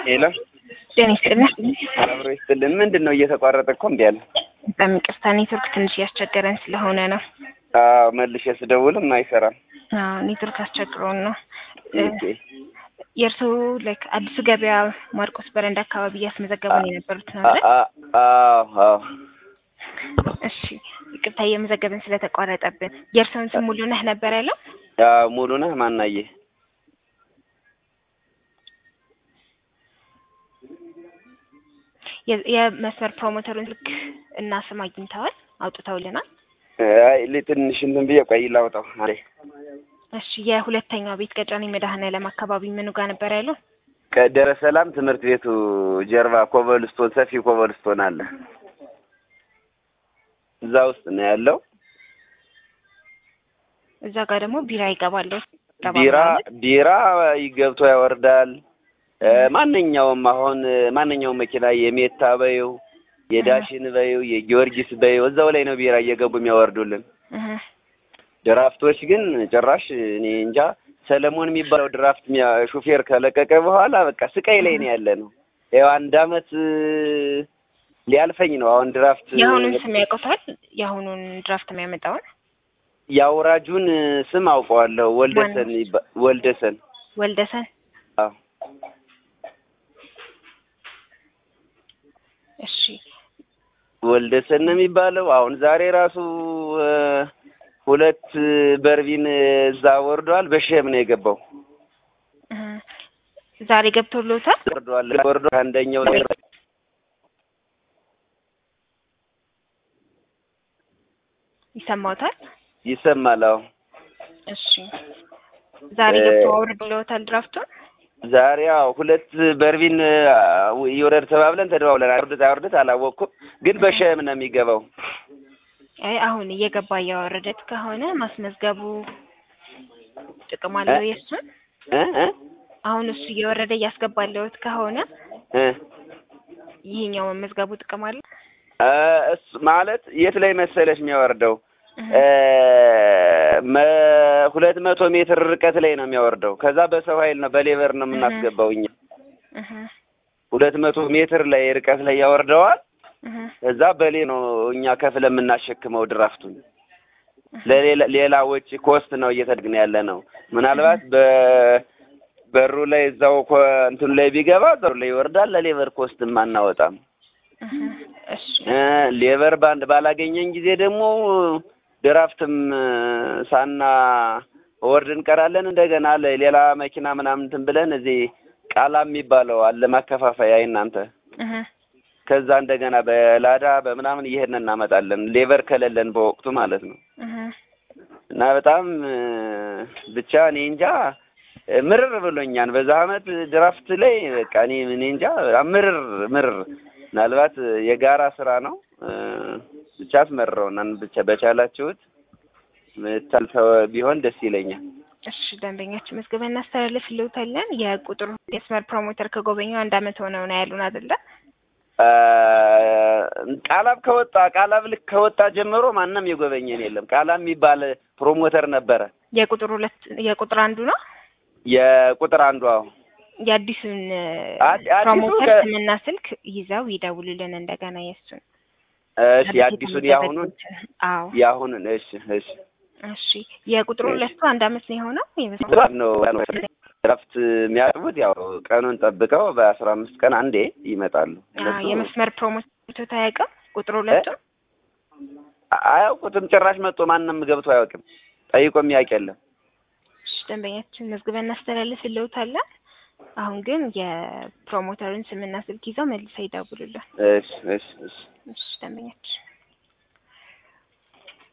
ሄሎ ጤና ይስጥልን። አብሮ ይስጥልን። ምንድን ነው እየተቋረጠ እኮ እምቢ አለ። በጣም ይቅርታ ኔትወርክ ትንሽ እያስቸገረን ስለሆነ ነው። አዎ መልሼ ስደውልም አይሰራም። አዎ ኔትወርክ አስቸግሮን ነው። ኦኬ። የእርስዎ ላይክ አዲሱ ገበያ ማርቆስ በረንዳ አካባቢ እያስመዘገቡን የነበሩት ነው አይደል? አ- አዎ አዎ እሺ ይቅርታ እየመዘገብን ስለተቋረጠብን። የእርስዎን ስም ሙሉ ነህ ነበር ያለው? አዎ ሙሉ ነህ ማናየ የ- የመስመር ፕሮሞተሩን ስልክ እና ስም አግኝተዋል? አውጥተውልናል? አይ ል- ትንሽ እንትን ብዬ ቆይ ላውጣው። አሬ እሺ የሁለተኛው ቤት ቀጨኔ መድኃኔዓለም አካባቢ ምኑ ጋር ነበር ያለው? ከደረ ሰላም ትምህርት ቤቱ ጀርባ ኮቨልስቶን ሰፊ ኮቨልስቶን አለ። እዛ ውስጥ ነው ያለው። እዛ ጋር ደግሞ ቢራ ይገባል። ቢራ ቢራ ገብቶ ያወርዳል። እ ማንኛውም አሁን ማንኛውም መኪና የሜታ በይው የዳሽን በይው የጊዮርጊስ በይው እዛው ላይ ነው ቢራ እየገቡ የሚያወርዱልን። ድራፍቶች ግን ጭራሽ እኔ እንጃ ሰለሞን የሚባለው ድራፍት ሚያ- ሹፌር ከለቀቀ በኋላ በቃ ስቃይ ላይ ነው ያለ ነው። ያው አንድ አመት እ፣ ሊያልፈኝ ነው አሁን ድራፍት የአሁኑን ስም ያውቁታል? የአሁኑን ድራፍት የሚያመጣውን የአውራጁን ስም አውቀዋለሁ። ወልደሰን ይባ- ወልደሰን ወልደሰን። አዎ እሺ ወልደሰን ነው የሚባለው። አሁን ዛሬ ራሱ እ፣ ሁለት በርቢን እዛ ወርዷል። በሸም ነው የገባው እ፣ ዛሬ ገብቶሎታል? ወርዷል ወርዶ አንደኛው ላይ ይሰማዎታል? ይሰማል። አዎ እሺ ዛሬ እ፣ ገብቶ አውርዶሎታል ድራፍቱን? ዛሬ አዎ ሁለት በርቢን እ፣ ይውረድ ተባብለን ተደዋውለን አውርደት አውርደት አላወቅኩም፣ ግን በሸም ነው የሚገባው። አይ አሁን እየገባ እያወረደት ከሆነ ማስመዝገቡ ጥቅም አለው የእሱን እ እ አሁን እሱ እየወረደ እያስገባለሁት ከሆነ እ ይሄኛው መመዝገቡ ጥቅም አለው። እ፣ እሱ ማለት የት ላይ መሰለሽ የሚያወርደው እህ፣ እ፣ መ- ሁለት መቶ ሜትር ርቀት ላይ ነው የሚያወርደው። ከዛ በሰው ኃይል ነው በሌበር ነው የምናስገባው እኛ እህ፣ ሁለት መቶ ሜትር ላይ ርቀት ላይ ያወርደዋል። እህ፣ እዛ በሌ ነው እኛ ከፍለ የምናሸክመው ድራፍቱን። ለሌላ ሌላ ወጪ ኮስት ነው እየተድግን ያለ ነው። ምናልባት በበሩ ላይ እዛው ኮ- እንትኑ ላይ ቢገባ ዘሩ ላይ ይወርዳል። ለሌበር ኮስትም አናወጣም። እህ፣ እሺ እ፣ ሌበር ባንድ ባላገኘን ጊዜ ደግሞ ድራፍትም እ፣ ሳና ወርድ እንቀራለን። እንደገና ለሌላ መኪና ምናምን እንትን ብለን እዚህ ቃላ የሚባለው አለ ማከፋፈያ እናንተ እህ፣ ከዛ እንደገና በላዳ በምናምን እየሄድን እናመጣለን። ሌበር ከሌለን በወቅቱ ማለት ነው። እህ፣ እና በጣም እ፣ ብቻ እኔ እንጃ እ፣ ምርር ብሎኛል። በዛ አመት ድራፍት ላይ በቃ እኔ እኔ እንጃ በጣም ምርር ምርር። ምናልባት የጋራ ስራ ነው እ፣ ብቻ አስመርረውናል። ብቻ በቻላችሁት ምታልፈው ቢሆን ደስ ይለኛል። እሺ ደንበኛችን መዝገበን እናስተላልፍልዎታለን። የቁጥሩ የመስመር ፕሮሞተር ከጎበኘው አንድ አመት ሆነው ነው ያሉን አይደለ? እ፣ ቃላብ ከወጣ ቃላብ ልክ ከወጣ ጀምሮ ማንም የጎበኘን የለም። ቃላብ የሚባል ፕሮሞተር ነበረ። የቁጥር ሁለት የቁጥር አንዱ ነው የቁጥር አንዷ የአዲሱን እ፣ አዲ- አዲሱ ፕሮሞተር ከ- ስምና ስልክ ይዘው ይደውሉልን እንደገና የእሱን እሺ የአዲሱን የአሁኑን አዎ የአሁኑን እሺ እሺ እሺ የቁጥሩ ሁለቱ አንድ አመት ነው የሆነው የመስመር ጥራት ነው እረፍት የሚያጥቡት ያው ቀኑን ጠብቀው በአስራ አምስት ቀን አንዴ ይመጣሉ። አዎ እነሱ የመስመር ፕሮሞተር ታያውቅም ቁጥር ሁለቱ አያውቁትም ጭራሽ መጥቶ ማንም ገብቶ አያውቅም። ጠይቆ የሚያውቅ የለም። እሺ ደንበኛችን መዝግበን እናስተላልፍልዎታለን። አሁን ግን የፕሮሞተሩን ስምና ስልክ ይዘው መልሰው ይደውሉልን። እሺ እሺ እሺ እሺ ደንበኛችን